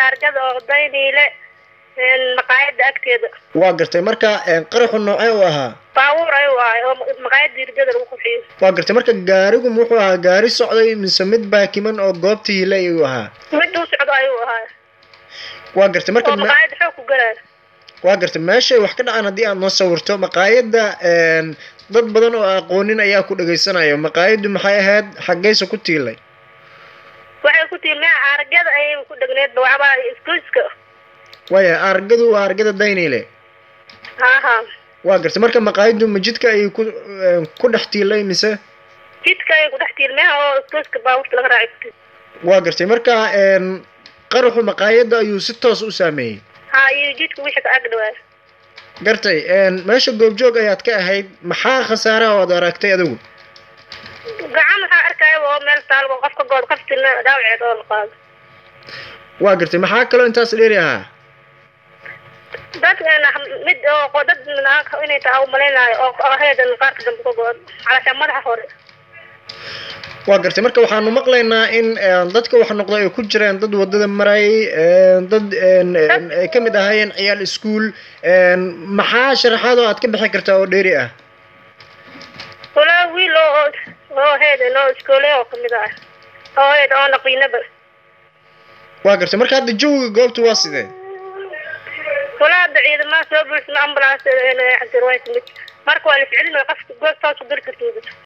argada oo dayniile maqaayada agteeda waa gartay marka qaraxu noocee u ahaa baabuur ayuu ahay oo maqaayada irgada lagu qurxiyo waa gartay marka gaarigu muxuu ahaa gaari socday mise mid baakiman oo goobta hile ayuu ahaa mid uu socdo ayuu ahaa waa gartay marka oo maqaayada xoog ku galaayo waa gartay meeshay wax ka dhacaan haddii aad noo sawirto maqaayadda dad badan oo aqoonin ayaa ku dhagaysanayo maqaayaddu maxay ahayd xaggayse ku tiilay waxay ku tiilmeen argada ayay ku dhegneedba waxbaa iskuiska waaya argadu waa argada daynile haha waa gartay marka maqaayaddu ma jidka ayay ku ku dhex tiilay mise jidka ayay ku dhex tiilmeen oo iskuiska baabuurta laga raacay ku tiil waa gartay marka qaraxu maqaayadda ayuu si toos u saameeyey ha iyo jidka wixii ka ag dhawaa gartay meesha goobjoog ayaad ka ahayd maxaa khasaaraha oad aragtay adigu gacan waxaa arkaya oo meel taalba qofka good qaftina dhaawaceed oo la qaado waa gartay maxaa kaloo intaas dheeri ahaa dad mid oo dad inay tahay umalaynayo oo heedan qaarka dambe ka go-an calashaa madaxa hore waa gartay marka waxaanu maqlaynaa in dadka wax noqda ay ku jireen dad wadada marayay dad ay ka mid ahaayeen ciyaal iskuol maxaa sharaxaad oo aad ka bixi kartaa oo dheeri ah walaa wiil oo oo heedan oo iskoole oo kamid ah oo heed oo naqiinaba waa gartay marka hadda jawiga goobta waa sidee walaa hadda ciidamaha soo buuxsama ambulance cabdirwaay timid marka waa la ficilin qofka goobtaas ku geli kartid